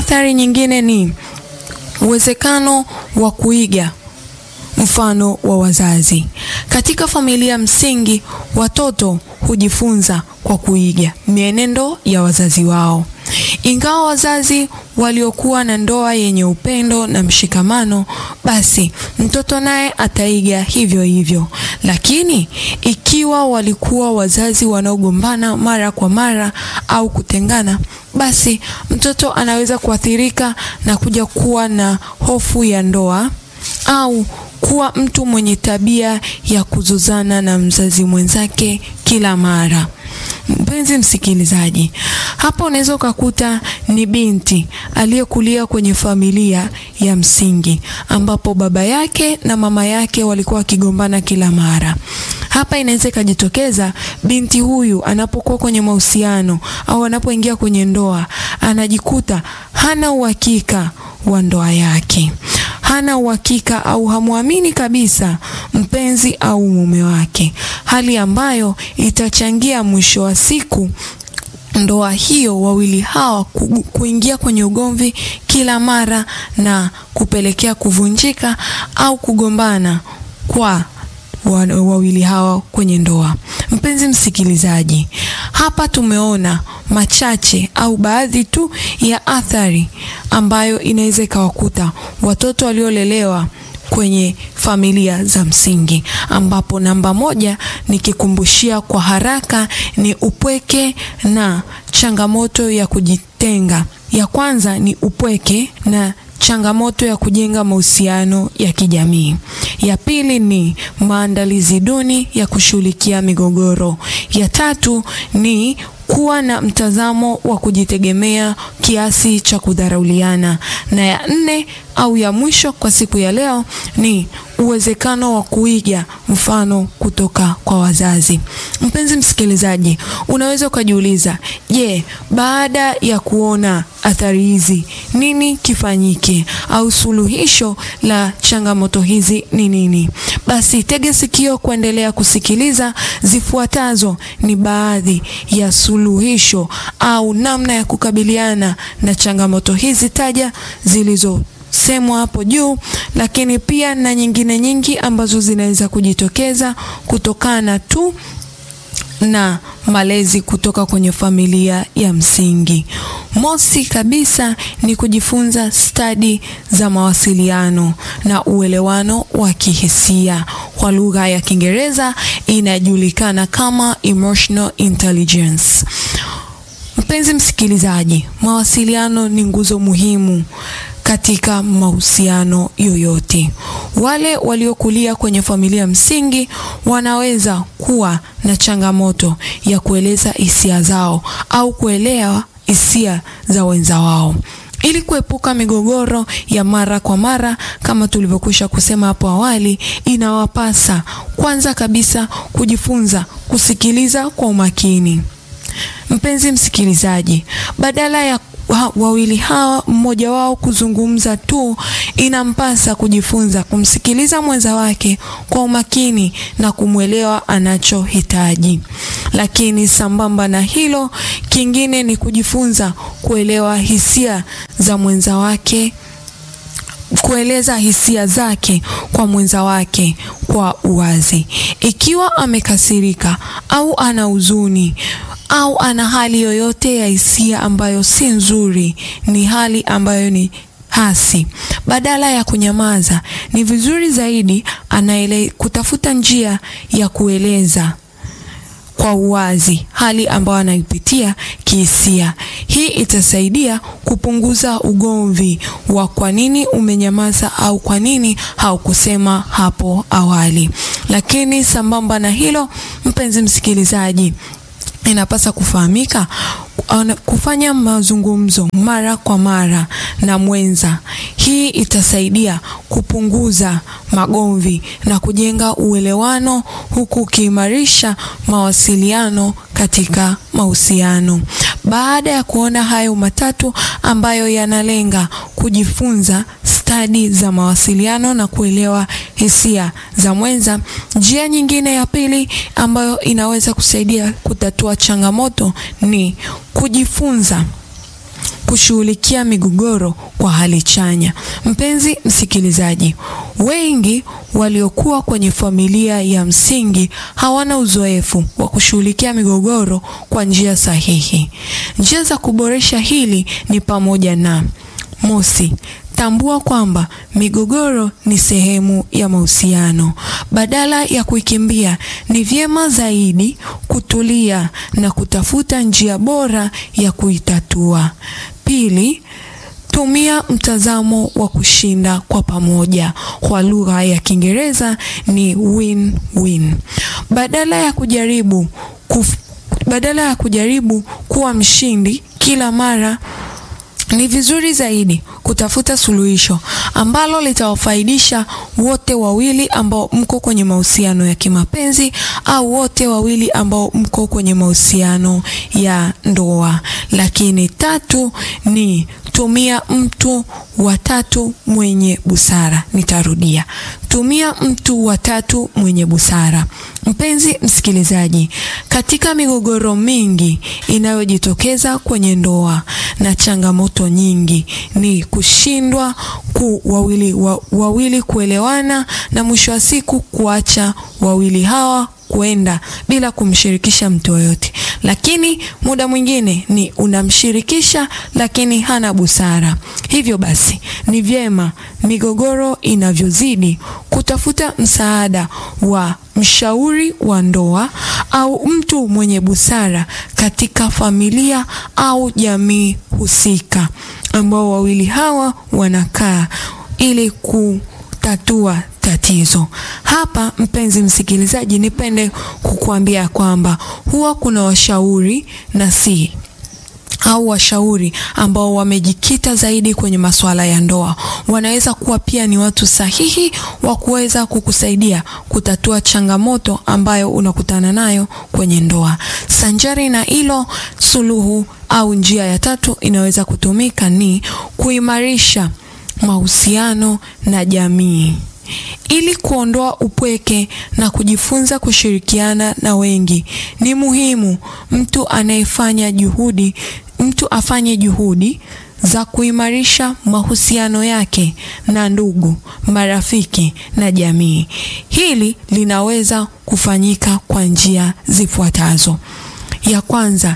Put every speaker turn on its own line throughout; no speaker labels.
athari nyingine ni uwezekano wa kuiga mfano wa wazazi. Katika familia msingi, watoto hujifunza kwa kuiga mienendo ya wazazi wao. Ingawa wazazi waliokuwa na ndoa yenye upendo na mshikamano, basi mtoto naye ataiga hivyo hivyo. Lakini ikiwa walikuwa wazazi wanaogombana mara kwa mara au kutengana, basi mtoto anaweza kuathirika na kuja kuwa na hofu ya ndoa au kuwa mtu mwenye tabia ya kuzozana na mzazi mwenzake kila mara. Mpenzi msikilizaji, hapa unaweza ukakuta ni binti aliyekulia kwenye familia ya msingi ambapo baba yake na mama yake walikuwa wakigombana kila mara. Hapa inaweza ikajitokeza binti huyu anapokuwa kwenye mahusiano au anapoingia kwenye ndoa, anajikuta hana uhakika wa ndoa yake hana uhakika au hamwamini kabisa mpenzi au mume wake, hali ambayo itachangia mwisho wa siku ndoa hiyo wawili hawa ku, kuingia kwenye ugomvi kila mara na kupelekea kuvunjika au kugombana kwa wawili hawa kwenye ndoa. Mpenzi msikilizaji, hapa tumeona machache au baadhi tu ya athari ambayo inaweza ikawakuta watoto waliolelewa kwenye familia za msingi, ambapo namba moja nikikumbushia kwa haraka ni upweke na changamoto ya kujitenga. Ya kwanza ni upweke na changamoto ya kujenga mahusiano ya kijamii. Ya pili ni maandalizi duni ya kushughulikia migogoro. Ya tatu ni kuwa na mtazamo wa kujitegemea kiasi cha kudharauliana, na ya nne au ya mwisho kwa siku ya leo ni uwezekano wa kuiga mfano kutoka kwa wazazi. Mpenzi msikilizaji, unaweza ukajiuliza, je, baada ya kuona athari hizi nini kifanyike au suluhisho la changamoto hizi ni nini? Basi tege sikio kuendelea kusikiliza. Zifuatazo ni baadhi ya suluhisho au namna ya kukabiliana na changamoto hizi taja zilizo semwa hapo juu, lakini pia na nyingine nyingi ambazo zinaweza kujitokeza kutokana tu na malezi kutoka kwenye familia ya msingi. Mosi kabisa ni kujifunza stadi za mawasiliano na uelewano wa kihisia. Kwa lugha ya Kiingereza inajulikana kama emotional intelligence. Mpenzi msikilizaji, mawasiliano ni nguzo muhimu katika mahusiano yoyote. Wale waliokulia kwenye familia msingi wanaweza kuwa na changamoto ya kueleza hisia zao au kuelewa hisia za wenza wao. Ili kuepuka migogoro ya mara kwa mara kama tulivyokwisha kusema hapo awali, inawapasa kwanza kabisa kujifunza kusikiliza kwa umakini. Mpenzi msikilizaji, badala ya wawili hawa mmoja wao kuzungumza tu, inampasa kujifunza kumsikiliza mwenza wake kwa umakini na kumwelewa anachohitaji. Lakini sambamba na hilo, kingine ni kujifunza kuelewa hisia za mwenza wake kueleza hisia zake kwa mwenza wake kwa uwazi. Ikiwa amekasirika au ana huzuni au ana hali yoyote ya hisia ambayo si nzuri, ni hali ambayo ni hasi, badala ya kunyamaza, ni vizuri zaidi anaele kutafuta njia ya kueleza kwa uwazi hali ambayo anaipitia kihisia. Hii itasaidia kupunguza ugomvi wa kwa nini umenyamaza au kwa nini haukusema hapo awali. Lakini sambamba na hilo, mpenzi msikilizaji, inapasa kufahamika kufanya mazungumzo mara kwa mara na mwenza. Hii itasaidia kupunguza magomvi na kujenga uelewano huku ukiimarisha mawasiliano katika mahusiano. Baada ya kuona hayo matatu ambayo yanalenga kujifunza stadi za mawasiliano na kuelewa hisia za mwenza, njia nyingine ya pili ambayo inaweza kusaidia kutatua changamoto ni kujifunza kushughulikia migogoro kwa hali chanya. Mpenzi msikilizaji, wengi waliokuwa kwenye familia ya msingi hawana uzoefu wa kushughulikia migogoro kwa njia sahihi. Njia za kuboresha hili ni pamoja na mosi, tambua kwamba migogoro ni sehemu ya mahusiano. Badala ya kuikimbia, ni vyema zaidi kutulia na kutafuta njia bora ya kuitatua. Pili, tumia mtazamo wa kushinda kwa pamoja. Kwa lugha ya Kiingereza ni win-win. Badala ya kujaribu kuf, badala ya kujaribu kuwa mshindi kila mara ni vizuri zaidi kutafuta suluhisho ambalo litawafaidisha wote wawili ambao mko kwenye mahusiano ya kimapenzi au wote wawili ambao mko kwenye mahusiano ya ndoa. Lakini tatu ni tumia mtu wa tatu mwenye busara. Nitarudia, tumia mtu wa tatu mwenye busara. Mpenzi msikilizaji, katika migogoro mingi inayojitokeza kwenye ndoa na changamoto nyingi ni kushindwa ku wawili, wa, wawili kuelewana na mwisho wa siku kuacha wawili hawa kwenda bila kumshirikisha mtu yoyote. Lakini muda mwingine ni unamshirikisha, lakini hana busara. Hivyo basi ni vyema migogoro inavyozidi kutafuta msaada wa mshauri wa ndoa au mtu mwenye busara katika familia au jamii husika, ambao wawili hawa wanakaa ili kutatua tatizo. Hapa mpenzi msikilizaji, nipende kukuambia kwamba huwa kuna washauri na si au washauri ambao wamejikita zaidi kwenye masuala ya ndoa. Wanaweza kuwa pia ni watu sahihi wa kuweza kukusaidia kutatua changamoto ambayo unakutana nayo kwenye ndoa. Sanjari na hilo, suluhu au njia ya tatu inaweza kutumika ni kuimarisha mahusiano na jamii. Ili kuondoa upweke na kujifunza kushirikiana na wengi, ni muhimu mtu anayefanya juhudi, mtu afanye juhudi za kuimarisha mahusiano yake na ndugu, marafiki na jamii. Hili linaweza kufanyika kwa njia zifuatazo. Ya kwanza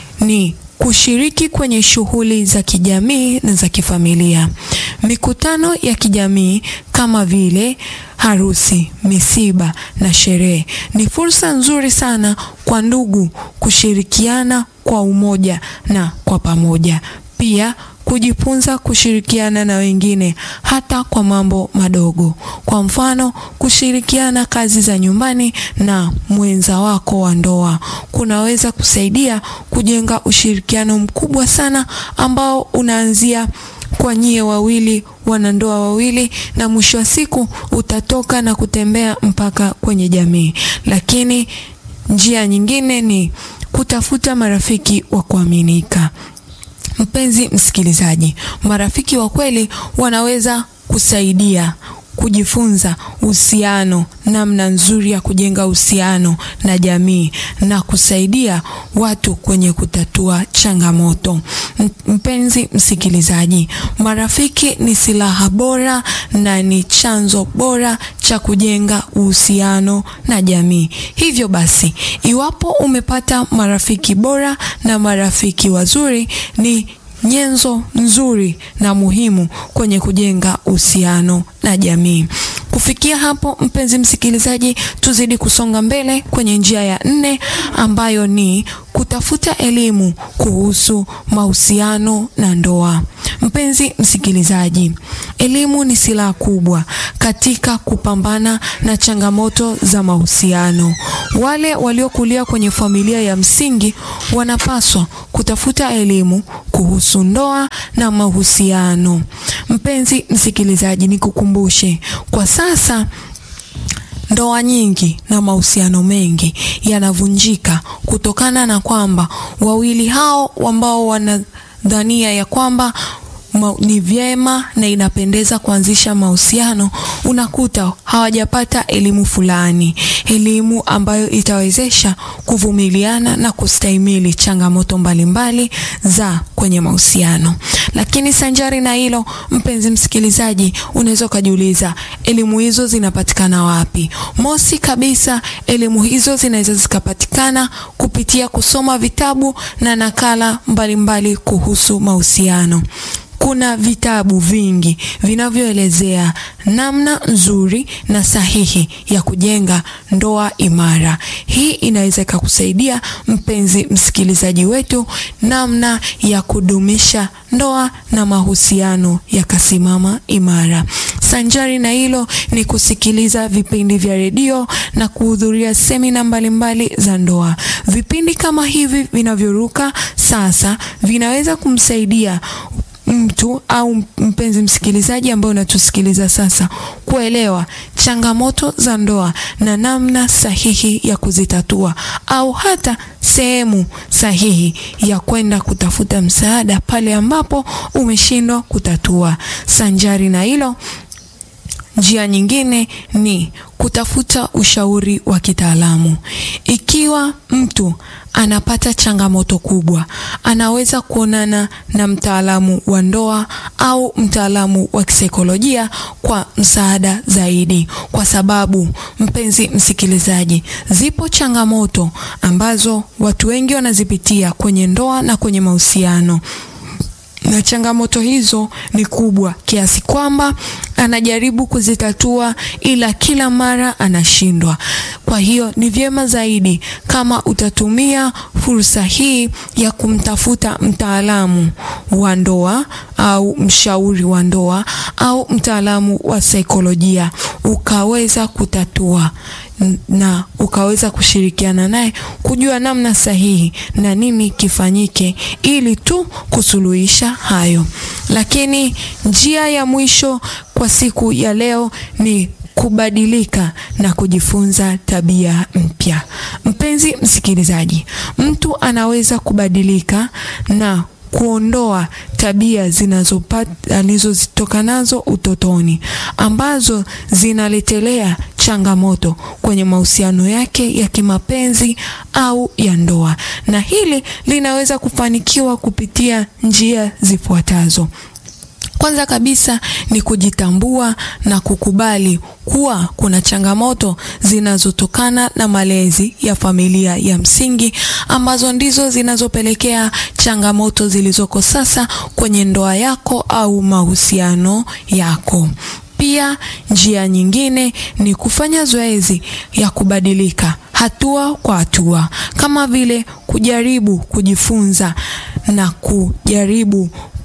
ni kushiriki kwenye shughuli za kijamii na za kifamilia. Mikutano ya kijamii kama vile harusi, misiba na sherehe ni fursa nzuri sana kwa ndugu kushirikiana kwa umoja na kwa pamoja. Pia kujifunza kushirikiana na wengine hata kwa mambo madogo. Kwa mfano, kushirikiana kazi za nyumbani na mwenza wako wa ndoa kunaweza kusaidia kujenga ushirikiano mkubwa sana ambao unaanzia kwa nyie wawili wanandoa wawili, na mwisho wa siku utatoka na kutembea mpaka kwenye jamii. Lakini njia nyingine ni kutafuta marafiki wa kuaminika. Mpenzi msikilizaji, marafiki wa kweli wanaweza kusaidia kujifunza uhusiano, namna nzuri ya kujenga uhusiano na jamii na kusaidia watu kwenye kutatua changamoto. Mpenzi msikilizaji, marafiki ni silaha bora na ni chanzo bora cha kujenga uhusiano na jamii. Hivyo basi, iwapo umepata marafiki bora na marafiki wazuri ni nyenzo nzuri na muhimu kwenye kujenga uhusiano na jamii. Kufikia hapo, mpenzi msikilizaji, tuzidi kusonga mbele kwenye njia ya nne ambayo ni kutafuta elimu kuhusu mahusiano na ndoa. Mpenzi msikilizaji, elimu ni silaha kubwa katika kupambana na changamoto za mahusiano. Wale waliokulia kwenye familia ya msingi wanapaswa kutafuta elimu kuhusu ndoa na mahusiano. Mpenzi msikilizaji, nikukumbushe kwa sasa ndoa nyingi na mahusiano mengi yanavunjika kutokana na kwamba wawili hao ambao wanadhania ya kwamba ni vyema na inapendeza kuanzisha mahusiano, unakuta hawajapata elimu fulani, elimu ambayo itawezesha kuvumiliana na kustahimili changamoto mbalimbali za kwenye mahusiano. Lakini sanjari na hilo, mpenzi msikilizaji, unaweza ukajiuliza elimu hizo zinapatikana wapi? Mosi kabisa, elimu hizo zinaweza zikapatikana kupitia kusoma vitabu na nakala mbalimbali mbali kuhusu mahusiano. Kuna vitabu vingi vinavyoelezea namna nzuri na sahihi ya kujenga ndoa imara. Hii inaweza ikakusaidia mpenzi msikilizaji wetu, namna ya kudumisha ndoa na mahusiano yakasimama imara. Sanjari na hilo ni kusikiliza vipindi vya redio na kuhudhuria semina mbalimbali za ndoa. Vipindi kama hivi vinavyoruka sasa vinaweza kumsaidia mtu au mpenzi msikilizaji ambaye unatusikiliza sasa kuelewa changamoto za ndoa na namna sahihi ya kuzitatua au hata sehemu sahihi ya kwenda kutafuta msaada pale ambapo umeshindwa kutatua. Sanjari na hilo, njia nyingine ni kutafuta ushauri wa kitaalamu. Ikiwa mtu anapata changamoto kubwa, anaweza kuonana na mtaalamu wa ndoa au mtaalamu wa kisaikolojia kwa msaada zaidi, kwa sababu mpenzi msikilizaji, zipo changamoto ambazo watu wengi wanazipitia kwenye ndoa na kwenye mahusiano na changamoto hizo ni kubwa kiasi kwamba anajaribu kuzitatua ila kila mara anashindwa. Kwa hiyo ni vyema zaidi kama utatumia fursa hii ya kumtafuta mtaalamu wa ndoa au mshauri wa ndoa au mtaalamu wa saikolojia ukaweza kutatua na ukaweza kushirikiana naye kujua namna sahihi na nini kifanyike ili tu kusuluhisha hayo. Lakini njia ya mwisho kwa siku ya leo ni kubadilika na kujifunza tabia mpya. Mpenzi msikilizaji, mtu anaweza kubadilika na kuondoa tabia zinazopata alizozitoka nazo utotoni ambazo zinaletelea changamoto kwenye mahusiano yake ya kimapenzi au ya ndoa, na hili linaweza kufanikiwa kupitia njia zifuatazo. Kwanza kabisa ni kujitambua na kukubali kuwa kuna changamoto zinazotokana na malezi ya familia ya msingi ambazo ndizo zinazopelekea changamoto zilizoko sasa kwenye ndoa yako au mahusiano yako. Pia njia nyingine ni kufanya zoezi ya kubadilika hatua kwa hatua, kama vile kujaribu kujifunza na kujaribu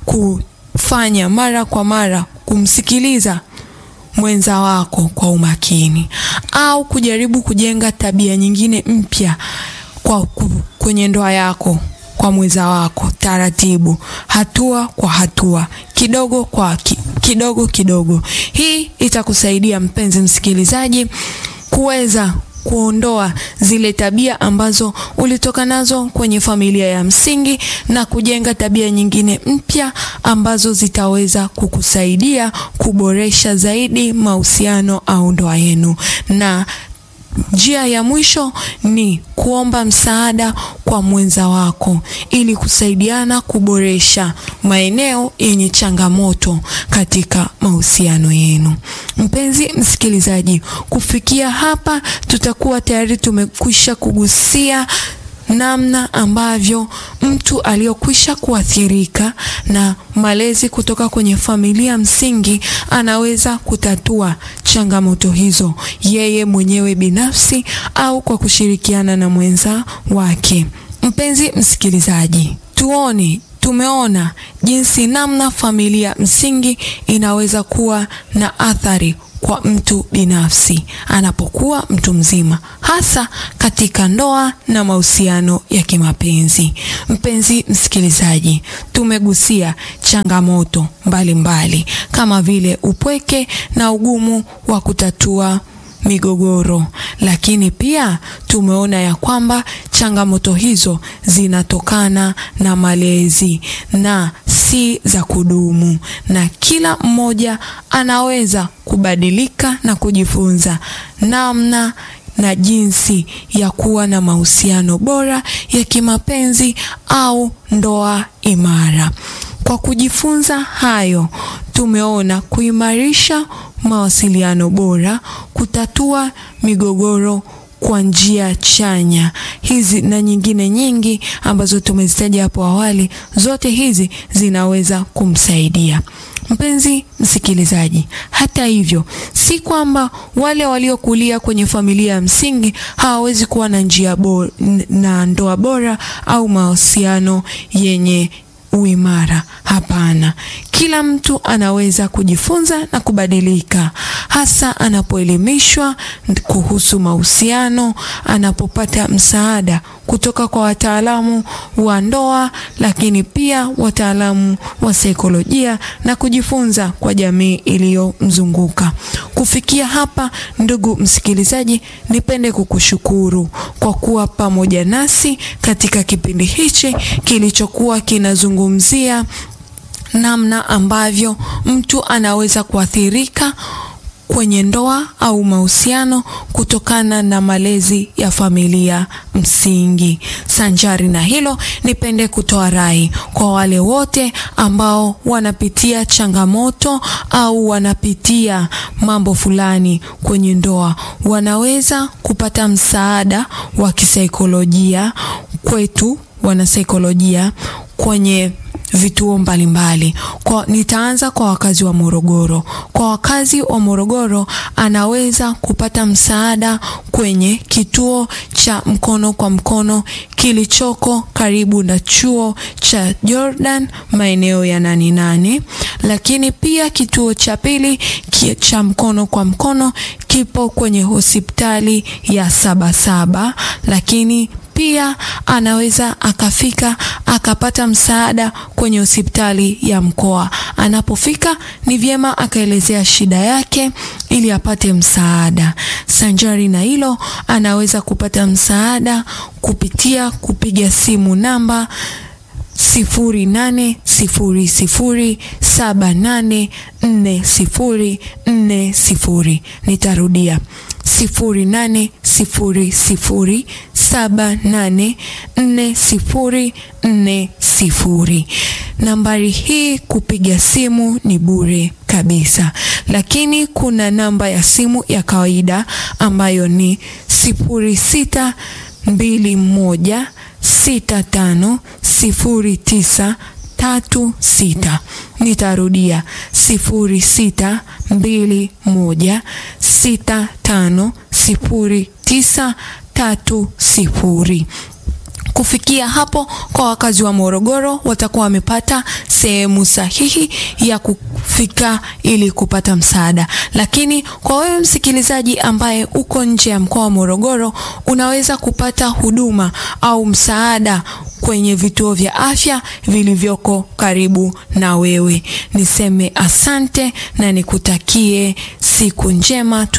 kufanya mara kwa mara kumsikiliza mwenza wako kwa umakini au kujaribu kujenga tabia nyingine mpya kwa kwenye ndoa yako kwa mwenza wako taratibu, hatua kwa hatua, kidogo kwa ki, kidogo kidogo. Hii itakusaidia mpenzi msikilizaji kuweza kuondoa zile tabia ambazo ulitoka nazo kwenye familia ya msingi na kujenga tabia nyingine mpya ambazo zitaweza kukusaidia kuboresha zaidi mahusiano au ndoa yenu. Na njia ya mwisho ni kuomba msaada kwa mwenza wako ili kusaidiana kuboresha maeneo yenye changamoto katika mahusiano yenu. Mpenzi msikilizaji, kufikia hapa tutakuwa tayari tumekwisha kugusia namna ambavyo mtu aliyokwisha kuathirika na malezi kutoka kwenye familia msingi anaweza kutatua changamoto hizo yeye mwenyewe binafsi au kwa kushirikiana na mwenza wake. Mpenzi msikilizaji, tuone tumeona jinsi namna familia msingi inaweza kuwa na athari kwa mtu binafsi anapokuwa mtu mzima, hasa katika ndoa na mahusiano ya kimapenzi. Mpenzi msikilizaji, tumegusia changamoto mbalimbali mbali, kama vile upweke na ugumu wa kutatua migogoro, lakini pia tumeona ya kwamba changamoto hizo zinatokana na malezi na si si za kudumu, na kila mmoja anaweza kubadilika na kujifunza namna na jinsi ya kuwa na mahusiano bora ya kimapenzi au ndoa imara. Kwa kujifunza hayo, tumeona kuimarisha mawasiliano bora, kutatua migogoro kwa njia chanya. Hizi na nyingine nyingi ambazo tumezitaja hapo awali, zote hizi zinaweza kumsaidia mpenzi msikilizaji. Hata hivyo, si kwamba wale waliokulia kwenye familia ya msingi hawawezi kuwa na njia bora, na ndoa bora au mahusiano yenye uimara. Hapana, kila mtu anaweza kujifunza na kubadilika, hasa anapoelimishwa kuhusu mahusiano, anapopata msaada kutoka kwa wataalamu wa ndoa, lakini pia wataalamu wa saikolojia na kujifunza kwa jamii iliyomzunguka. Kufikia hapa, ndugu msikilizaji, nipende kukushukuru kwa kuwa pamoja nasi katika kipindi hichi kilichokuwa kinazungumzia namna ambavyo mtu anaweza kuathirika kwenye ndoa au mahusiano kutokana na malezi ya familia msingi. Sanjari na hilo, nipende kutoa rai kwa wale wote ambao wanapitia changamoto au wanapitia mambo fulani kwenye ndoa, wanaweza kupata msaada wa kisaikolojia kwetu wanasaikolojia kwenye vituo mbalimbali. Kwa nitaanza kwa wakazi wa Morogoro. Kwa wakazi wa Morogoro, anaweza kupata msaada kwenye kituo cha mkono kwa mkono kilichoko karibu na chuo cha Jordan maeneo ya nani nane, lakini pia kituo cha pili cha mkono kwa mkono kipo kwenye hospitali ya Sabasaba, lakini pia anaweza akafika akapata msaada kwenye hospitali ya mkoa. Anapofika ni vyema akaelezea shida yake ili apate msaada. Sanjari na hilo, anaweza kupata msaada kupitia kupiga simu namba sifuri nane sifuri sifuri saba nane nne sifuri nne sifuri. Nitarudia sifuri nane sifuri sifuri saba nane nne sifuri nne sifuri. Nambari hii kupiga simu ni bure kabisa, lakini kuna namba ya simu ya kawaida ambayo ni sifuri sita mbili moja sita tano sifuri tisa tatu sita. Nitarudia sifuri sita mbili moja sita tano sifuri tisa tatu sifuri. Kufikia hapo, kwa wakazi wa Morogoro watakuwa wamepata sehemu sahihi ya kufika ili kupata msaada. Lakini kwa wewe msikilizaji ambaye uko nje ya mkoa wa Morogoro, unaweza kupata huduma au msaada kwenye vituo vya afya vilivyoko karibu na wewe. Niseme asante na nikutakie siku njema.